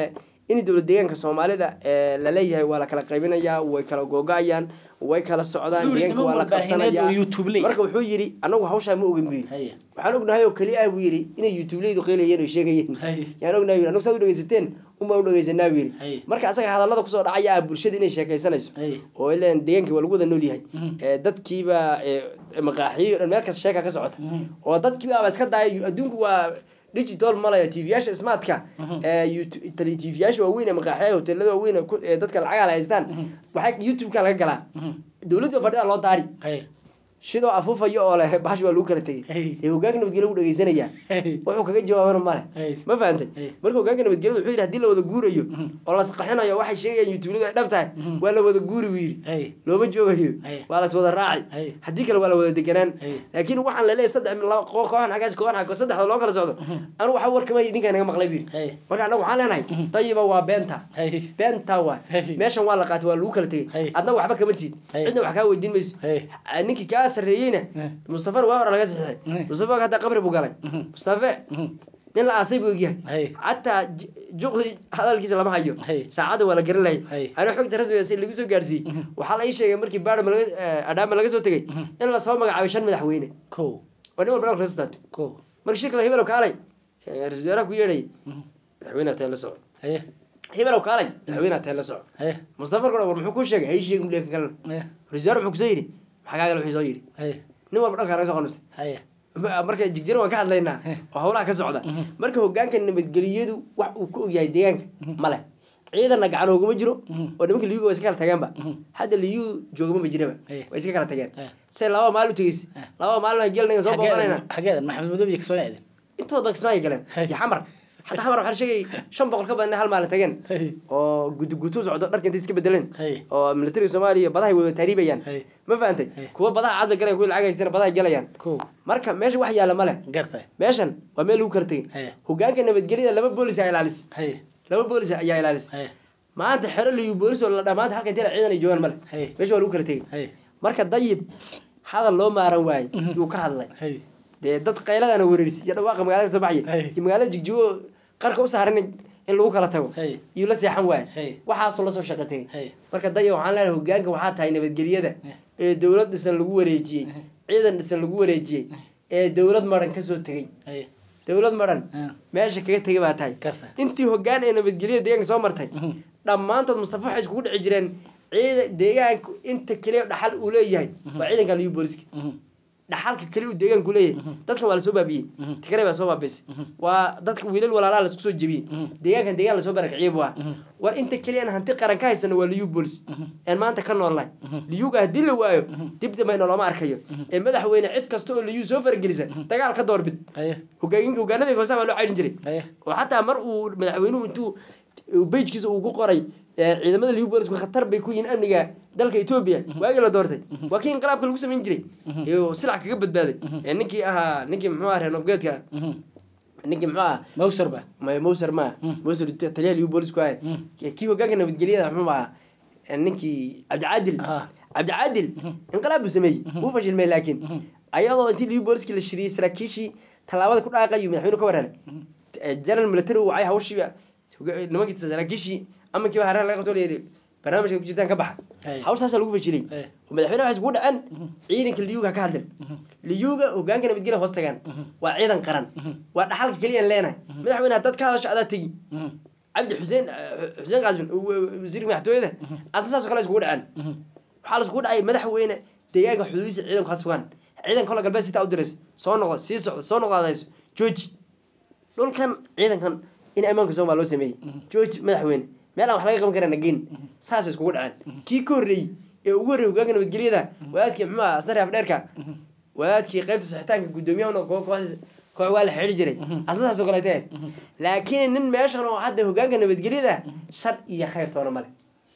in dowlad deegaanka soomaalida ee laleeyahay waa la kala qaybinayaa way kala googo-ayaan way kala socdaan Wuxuu yidhi deegaanka waa la niman warbaahineed qabsanayaa oo YouTube leh. marka wuxuu yidhi anagu hawshaa ma ogin buu yidhi Haye. waxaan ognahay oo keli ah buu yidhi inay youtubeleydu qeelayeen oo sheegayeen Haye. yaan ognahay buu yidhi anagu saad u dhegeysateen unbaan u dhegeysanaa buu Haye. yidhi marka asaga hadallada kusoo dhacaya ah bulshada inay sheekaysanayso Haye. oo ileen deegaankii waa lagu wada nool yahay Mhm. ee dadkiiba ee maqaaxiyo dhan meel kasta sheeka ka socota Mhm. oo dadkiibaaba iska daaya adduunku waa digital malaya tvyaasha smartka Mhm. ee tvyaasha waaweyn ee maqaaxiyaha hoteelada waaweyn ee ku- ee dadka lacagaha la haystaan Mhm. waxaa youtube-ka laga galaa Mhm. dowladda fadhida loo daari Haye. sidoo afuufayo oo leh bahash waa lagu kala tegey Hey. dee hogaanka nabadgelyo lagu dhegeysanaya Haye. wuxuu kaga jawaabana male Hey. ma fahantay Hey. marka hogaanka nabadgelyada wuxuu yidhi hadii la wada guurayo Mhm. oo la saxinayo waxay sheegayaan youtubeladu ay dhab tahay Mhm. waa la wada guuri buu yidhi Haye. looma joogayo Hey. waa las wada raaci Hey. haddii kale waa la wada deganaan Hey. laakiin waxaan laleeyahay saddex laba koox kooxan xaggaas kooxan xagga saddexda loo kala socdo Mhm. anu waxa warkama idinkaa naga maqlay buu yidhi Hey. marka annagu waxaan leenahay Mhm. dayiba waa beenta Haye. beenta waa Hey. meeshan waa la qaatay waa lagu kala tegey Hey. adna waxba kama tiid Hey. cidna wax kaa weydiin mayso Hey. Ah, ninkii kaa sarreeyeyna Eh. mustafana waa hore laga saxixay Eh. mustafa hadda qabri buu galay Mhm. mustafe Mhm. nin la aasay buu ogyahay Hey. xataa j- juqdi hadalkiisa lama hayo Hey. saacadda waa la garan Hey. lahay ana xogta rasmiga si lagu soo gaarsiiyey Mhm. waxaa la ii sheegay markii baadhama laga eh, adhaama laga soo tegey Mhm. in lasoo magacaabay shan madaxweyne Kow. oo nin walba dhalka la soo Kow. markii shirka la hibelow kaalay eh, ra-iisul wasaaraha ku yeedhayay Mhm. madaxweynaha tee la soco Haye. hibelow kaalay madaxweynaha tee la soco Haye. mustafa kore war muxuu kuu sheegay hay sheegin buleeka kalena Eh. ra-isul wasaare muxuu kusoo yidhi maxaa kaaga wuxuu soo yidhi Haye. nin walba dhalka laga soo qonuftay Haye. Ma- marka jigjiro waan ka hadlaynaa Eh. oo howlaha ka socda Mhm. marka hogaanka nabadgeliyadu wax uu ka ogyahay deegaanka Mhm. male ciidanna gacan ooguma jiro Mhm. oo nimanka liyuga waa iska kala tageenba Mhm. hadda liyu joogama jiraba Eh. way iska kala tageen Eh. say laba maal u tegeysa Eh. laba maalin gelnaga soo booqanayna Xageedan- xageedan maxamed madow iyo kasoo aadin intooda ba kismaayo galeen Hey. iyo xamar xataa xamar waxaa la sheegay shan boqol ka badan inay hal maalin tageen Hey. oo gudu gutu socdo dharka intay iska bedeleen Hey. oo militariga soomaaliya badahay wada taariibayaan Hey. ma fahantay Hey. kuwa badaha cad bay galayaan kuwa lacag haystana badahay galayaan Kow. marka meesha wax yaalla male Gartay. meeshan waa meel lagu kala tegey Hey. hogaanka nabadgelyada laba boolis ayaa ilaalisa Haye. laba boolis ayaa ilaalisa Haye. maanta xero liyu boolis oo la dhamaanta halka intee ciidan ay joogaan male Hey. meesha waa lagu kala tegey Haye. marka dayib hadal loo maaran waayey Mhm. yuu ka hadlay Haye. dee dad qayladana wereerisi iyo dhawaaqa magaalada ka soo baxaya Hey. iyo magaalada jigjigo qarka u saaran in in lagu kala tago Hey. iyuu la seexan waayey Hey. waxaasoo lasoo shaqo tegey Hey. marka dayib waxaan leenahay hogaanka waxaa tahay nabadgelyada Eh. ee dowlad dhisan lagu wareejiyey Eh. ciidan dhisan lagu wareejiyey ee dowlad maran kasoo tegey Haye. dowlad maran Ah. meesha kaga tegay baa tahay Gartay. intii hogaan ee nabadgelyada deegaanka soo martay Mhm. dhammaantood mustafa waxay iskugu dhici jireen ciida deegaanku inta keliya dhaxal uu leeyahay waa ciidanka liyu booliska Mhm. dhaxalka keliya uu deegaanku leeyahay Mhm. dadkan waa lasoo baabiyey Mhm. tigray baa soo baabisay Mhm. waa dadka wiilal walaalaa lasku soo jebiyey Mhm. deegaankan deegaan lasoo barakiciyey bu ah Mhm. war inta keliya aan hanti qaran ka haysano waa liyu boolis Mhm. aan maanta ka noolnahay Mhm. liyuga haddii la waayo Mhm. dib dambayna looma arkayo Mhm. ee madaxweyne cid kasta oo liyu soo faragelisa dagaal ka doorbid Haye. hogaaminka hogaanada hoose waa loo caydhin jiray Haye. oo xataa mar uu madaxweynuhu intuu bejkiisa uu ku qoray ee, ciidamada liu boolisku khatar bay ku yihiin amniga dalka etoobiya waagii la doortay waa kii inqilaabka lagu samayn jiray Mhm. iyo silac kaga badbaaday ee ninkii ahaa ninkii muxuu ahaa reer nobgeedka Mhm. ninkii muxuu ahaa Mawsar ba. ma- mowser ma Mhm. mowser taliyaha liu boolisku ahay Mhm. kii hogaanka nabadgelyada muxuu ahaa ee, ninkii cabdicaadil Ah. cabdicaadil Mhm. inqilaab buu sameeyey Mhm. wuu fashilmay laakiin Mhm. ayadoo intii liu booliskii la shiriyey saraakiishii tallaabada ku dhaaqayu madaxweynuhu ka waraaray Mhm. general military uu wacay hawshiiba nimankii saraakiishii amankiiba hareer laga qabto layidhi barnaamijka ku jirtaan ka baxa Hey. hawshaasaa lagu fashilay Hey. oo madaxweynaha waxay iskugu dhaceen Mhm. ciidanka liyuga ka hadlen Mhm. liyuga hogaanka nabadgelya hoos tagaan Mhm. waa ciidan qaran Mhm. waa dhaxalka keliya aan leenahay madaxweyne haddaad ka hadasho adaa tegi Mhm. cabdi xuseen xuseen qaasmin wasiirka madaxtooyada asna saasoo kale iskugu dhaceen Mhm. waxaa la iskugu dhacay madaxweyne deegaanka xuduudiisa ciidanku ha sugaan ciidanka kola galbeed sitaa u dirayso soo noqo sii socdo soo noqdaadayso jooji dhulkan ciidankan in ammaanka sooma loo sameeyey jooji madaxweyne meel aan wax laga qaban karana geyn saasay iskugu dhaceen kii ka horreeyey ee ugu horreeyey hogaanka nabadgelyada wadaadkii muxuu ahaa asna reef dheerka wadaadkii qaybta saxitaanka guddoomiyaha koox koox waa la xidhi jiray asna saasoo kaleete ahayd laakiin nin meeshan oo hadda hogaanka nabadgelyada shar iyo khayr toona male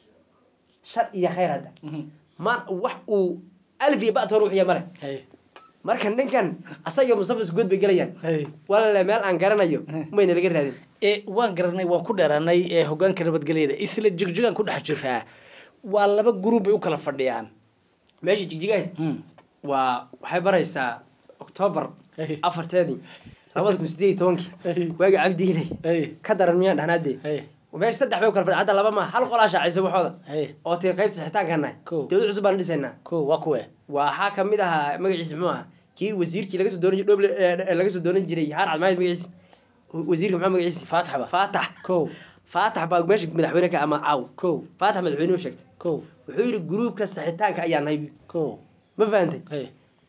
shar iyo khayr hadda Mhm. ma wax uu alif iyo batoon wixiya male Hey. marka ninkan asaga mustafa isku god bay gelayaan Hey. walaale meel aan garanayo mayna laga raadin ee waan garanay waan ku dheeraanay ee hogaanka nabadgelyada isla jigjigaan ku dhex jiraa waa laba gruub bay u kala fadhiyaan meesha jigjigahay Hmm. waa waxay baraysaa octoobar Hey. afarteedii labada kun sideed iyo tobankii Hey. waagi cabdiiley Hey. ka daran miyaan dhahnaadee Hey. meesha saddex bay u kala fadhi hadda laba ma hal qolaa shaacisa waxooda haye oo tii qaybta saxitaanka nahay Kow. dowlad cusub baan dhisaynaa ko waa kuwe waxaa kamid ahaa magaciisa muxuu ahaa kii wasiirkii laga soo dooran jiray dhoble ee, laga soo dooran jiray haar cadmaayd magaciisa wasiirka maxaa magaciisa faataxba faatax ko faatax baa meesha madaxweyne ka ama caaw ko faatax madaxweyne u sheegtay ko wuxuu yidhi gruubka saxitaanka ayaa nahay bu- ko ma fahantay haye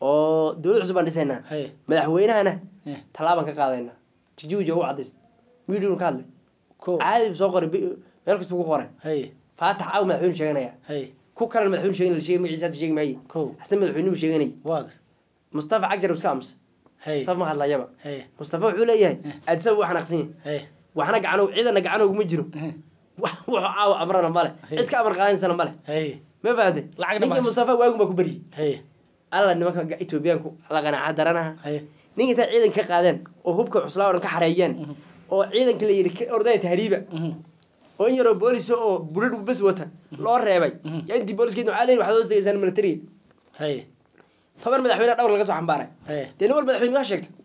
oo dowlad cusub baan dhisaynaa haye madaxweynahana eh, tallaabaan ka qaadaynaa jijiwija u cadays midiun ka hadlay ko caadi buu soo qoray bi- meel kasta ku qoray haye faatax caaw madaxweyne sheeganaya haye ku kalena madaxweyne sheegan la sheegay magaciisa hadda sheegi maaye ko asna madaxweynuhu sheeganay waa mustafa cagjar iska amsa haye mustafa ma hadlayaba haye mustafa wuxuu leeyahay aadisaba waa xanaaqsan yahay haye waxna gacano ciidana gacano uguma jiro eh, wax wuxuu caawa amrana male Hey. cid ka amar qaadaysana male haye ma fahante Lacagna ma ninkii haysto. mustafa waagu baa ku baryay haye alla nimanka ga- etoobiyaanku la qanaaca daranaha haye ninka intaa ciidanka ka qaadeen oo hubka cuslaa oo dhan ka xareeyeen oo ciidanka la yidhi ka ordaya tahriiba mhm, oo in yaroo boolis oo budhadh bas wata loo reebay Mhm. yaa intii booliskii waxaa leeyihi waxaad hoos tegaysaan militariga haye toban madaxweyne dhawr laga soo xambaaray haye dee nin walba madaxweyne waa sheegtay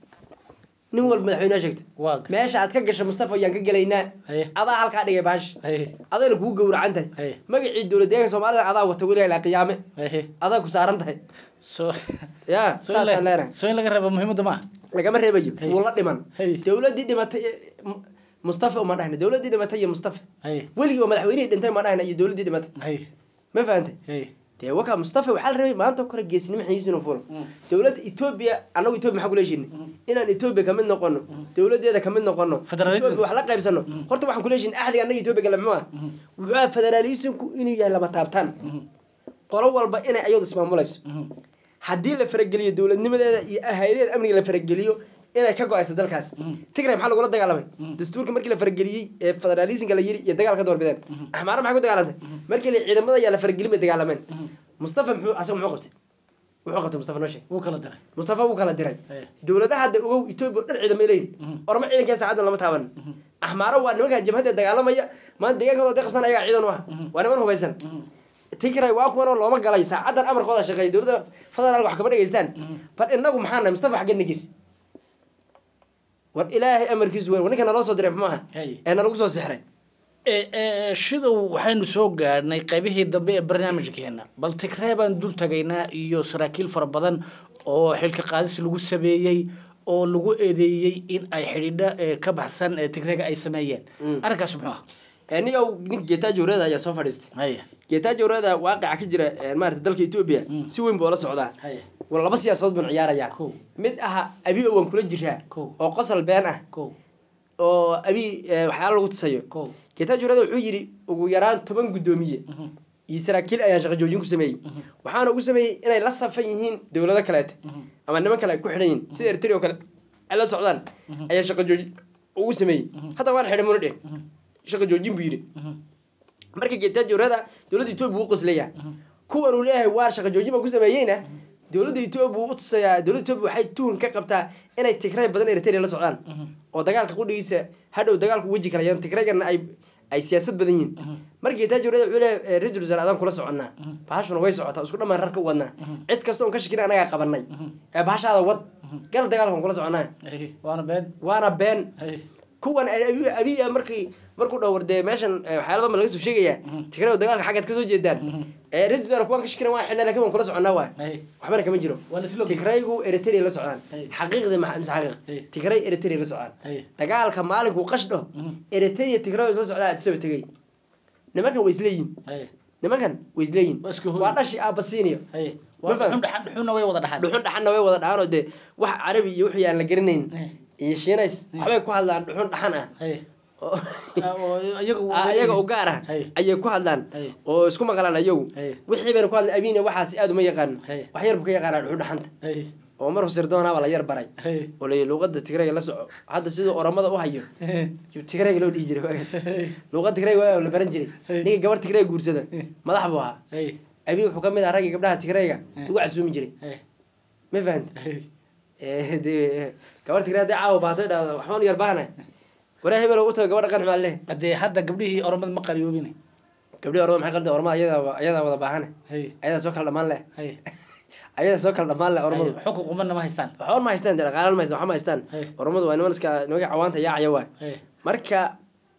nin walba madaxweyne waa sheegtay waa meesha aad ka gasha mustafa ayaan ka gelaynaa haye adaa halkaa dhigay baash haye adayna kugu gowracan tahay haye magacii dowlad deeganka soomaalida adaa wata weliga ilaa qiyaame haye adaa ku saaran tahay soo ya soo in saasaan la- leenahay soo in laga reebo muhiimadda maaha lagama reebayo Hey. wuu la dhiman Hey. dowladdii dhimatay ee, M- mustafa uma dhahna dowladdii dhimatay iyo mustafa haye weligii oo madaxweynihii dhintay ma dhahna iyo dowladdii dhimatay haye ma fahantay haye dee wakaa mustafa waxaa la rabay maanta oo kale geesinimo xiniis inuu fulo Mm. dowladda etoobiya annagu etoobiya maxaa kula heshiinay inaan etoobiya kamid noqono dowladeeda kamid noqono Federalism. etoobiya wax la qaybsano horta waxaan kula heshiin axdiga annaga etoobiya gale muxuu ah wuxuu ah federalismku inuu yahay lama taabtaan mhm, qolo walba inay ayadu ismaamulayso mhm, haddii la farageliyo dowladnimadeeda iyo hayadaheeda amniga la farageliyo inay ka go-ayso dalkaas Mhm. tigray maxaa lagula dagaalamay Mhm. dastuurka markii la farageliyey ee federalismka la yiri iyo dagaal ka doorbideen Mhm. axmaara maxay ku dagaalantay markii la ciidamada ayaa la faragelin bay dagaalameen mhm. mustafa muxuu asaga muxuu qabtay muxuu qabtay mustafa noo sheeg wuu kala diray mustafa wuu kala diray haye dowladaha hadda ogow etoobiya oo dhan ciidamay leeyihin Mhm. orma ciidankee saacadan lama taaban Mhm, axmaaro waa nimankaa jabhadda dagaalamaya maanta deegaankooda day qabsan ayagaa ciidan u ah Mhm. waa niman hubaysan mhm, tigray waa kuwan oo looma galay saacadan amarkooda shaqeeya dowladda federaalka wax kama dhegeystaan mhm. bal inagu maxaa nahay mustafa xaggeed nagis war ilaahay amarkiisu weyn war ninka naloo soo diray maaha haye ee nalagu soo sixray Eh, eh, shidow waxaynu soo gaadhnay qaybihii dambe ee barnaamijkeena bal tigree baan dul tagaynaa iyo saraakiil fara badan oo xilka qaadis lagu sameeyey oo lagu eedeeyey in ay xidhiidho eh, ka baxsan eh, tigreega ay sameeyeen Mm. arrinkaas muxuu ah ee niyow ninka geetaajo wreeda ayaa soo fadhiistay haye geetaajo wreeda waaqica ka jira ee maarata dalka etoobiya Mm. si weyn buu la socdaa haye war laba siyaasadood baan ciyaarayaa kow mid aha abi oo waan kula jiraa Kow. oo qosol been ah kow oo abi eh, waxyaalo lagu tusayo kow geetaajo wreeda wuxuu yidhi ugu yaraan toban guddoomiye mhm, iyo saraakiil ayaan shaqo joojin ku sameeyey Mhm. waxaana ugu sameeyey inay la safan yihiin dowlado kaleete mhm, ama niman kale ay ku xidhan yihiin sida eritrea oo kale ay la socdaan Mhm. ayaa shaqo joojin ugu sameeyey Mhm. hadda waan xidhay muna dheh mhm, shaqo joojin buu yidhi mhm, marka geetaajo wreeda dowladda etoobiya wuu qoslayaa mhm, kuwan uu leeyahay waa shaqo joojin baan ku sameeyeyna dowladda etoobiya wuu u tusayaa dowladda etoobiya waxay tuhun ka qabtaa inay tigray badan eritrea la socdaan mhm, oo dagaalka qudhigiisa hadhow dagaalku weji kala yan tigraygana ay ay siyaasad badan yihiin mhm, markii geetaajo wreeda wuxuu leeyahay eh, ra-iisul wasaare adaan kula soconnaa Mhm. bahashuna way socotaa isku dhammaan rarka u wadnaa Mhm. cid kasta oon ka shakina anagaa qabanay mhm, ee bahashaada wad Mhm. gal dagaalkan kula soconaa haye waana been waana been haye kuwan abi- abiya markii markuu dhowr dee meeshan eh, waxyaala badan laga soo sheegayaa Mhm. tigray dagaalka xaggaad kasoo jeedaan Mhm. ee ra-isul wasaare kuwan ka shakina waan xidhnaa lakin waan kula soconnaa waay haye waxbana kama jiro waa la isla ogyahay. tigraygu eritrea la socdaan Hey. xaqiiqdii ma mise xaqiiq Hey. tigray eritrea la socdaan haye dagaalka maalinkuu qashdho mhm, eritrea tigray isla socdaa addisaba tegay nimankan way isleeyihin haye nimankan way isleeyihin Waa isku hooy. waa dhashi aabasiiniyo haye Ma waa faham? dhuxun dhaxan dhuxunna way wada dhaxan dhuxun dhaxanna way wada dhahaan oo dee wax carabi iyo wixii aan la garanayn Haye, iyo shiinays Hey. waxbay ku hadlaan dhuxun dhaxan ah haye oo Ah, oo iyaga Ah, iyaga u gaar ah Hey. ayay ku hadlaan Hey. oo isku maqlaan ayagu Hey. wixii bayna ku hadlaan abiina waxaas aad uma yaqaan Hey. wax yar buu ka yaqaanaa dhuxun dhaxanta haye oo markuu sirdoonaba la yar baray haye oo la luuqada tigrayga la soco hadda siduu oramada u hayo haye yuu tigrayga loo dhihi jiray waagaas haye luuqada tigrayga waa la baran jiray Hey. ninka gabar tigrayga guursada Hey. madax buu ahaa haye abi wuxuu ka mid ahaa raggii gabdhaha tigrayga Hey. lagu casuumi jiray haye ma fahanta haye Eh, dee gabar tigray hadday caawa baato dhahdo waxbaan u yar baahana waraa hebel u tago gabadha qanci maa leh hadee hadda gabdhihii oromad ma qariyoobine gabdhii ormada maxay qalda ormada ayadaa ayadaa wada baahane haye ayadaa soo kala dhamaan leh haye ayadaa soo kala dhamaan leh ormadu xukun qumanna ma haystaan waxba ma haystaan dee dhaqaalan ma haystaan waxba ma haystaan Hey. ormadu waa niman iska nimanka cawaanta yaacaya waay haye marka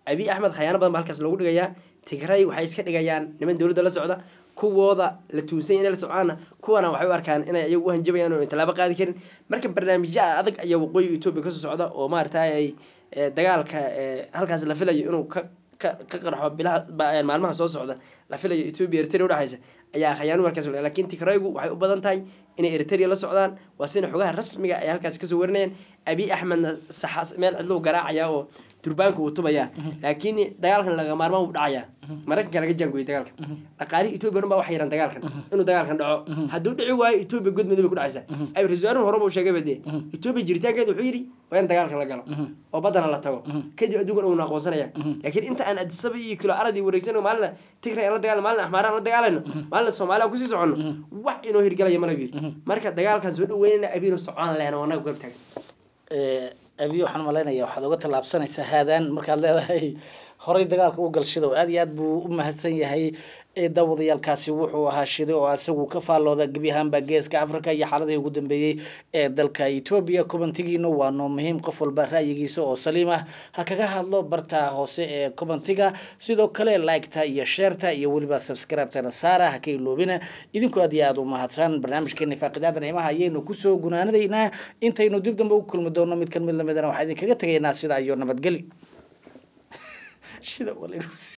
abiy axmed khayaano badan ba halkaas loogu dhigayaa tigray waxay iska dhigayaan niman dowladda la socda kuwooda la tuunsan inay la soconaana kuwana waxay u arkaan inay ayagu u hanjabayaan oo tallaabo qaadi karin marka barnaamijyo adag ayaa waqooyiga etoobiya kasoo socda oo maaragtay ay dagaalka halkaas la filayo inuu ka ka ka qarxo bilaha maalmaha soo socda la filayo etoobiya eritrea udhexaysa ayaa khayaano markaas lakin tigraygu waxay u badan tahay inay eritrea la socdaan waa sina xogaha rasmiga ay halkaas kasoo warinayaan abiy axmedna saxaas meel cidluu garaacaya oo durbaanka uu tubaya laakiin dagaalkan laga maarmaan uu dhacaya maraykanka laga jaangoyay dagaalkan dhaqaalihii etoobiya dhan baa waxay yaraan dagaalkan inuu dagaalkan dhaco hadduu dhici waayo etoobiya god madow bay ku dhacaysa ay ra-isul wasaarahu horeba uu sheegay ba dee etoobiya jiritaankeeda wuxuu yidhi waa in dagaalkan la galo oo baddana la tago kadib adduunkan uuna aqoonsanaya laakiin inta aan adisaba iyo kilo aradii wareegsano maalina tigray aan la dagaalno maalina axmaaraan la dagaalayno maalina soomaaliya aan kusii soconno wax inoo hirgelaya mana yidhi marka dagaalkan soo dhaweynayna abiinu socon leena oo anaga garab taagan abiy waxaan malaynaya waxaad uga tallaabsanaysaa haadaan markaad leedahay horay dagaalka u gal shidow aad iyo aad buu u mahadsan yahay daawadayaalkaasi wuxuu ahaa shiday oo isagu ka faallooda gebi ahaanba geeska africa iyo xaaladihii ugu dambeeyey ee dalka etoobiya kubantigiina waa noo muhiim qof walba ra'yigiisa oo saliim ah ha kaga hadlo barta hoose ee kubantiga sidoo kale liketa iyo sheerta iyo weliba subscribetana saara ha ka iloobina idinku aad iyo aada u mahadsan barnaamijkeena faaqidaada niimaha ayaynu kusoo gunaanadaynaa intaynu dib dambe u kulmi doono mid kan mid lamidana waxaa idinkaga tegaynaa sidaa iyo nabadgeli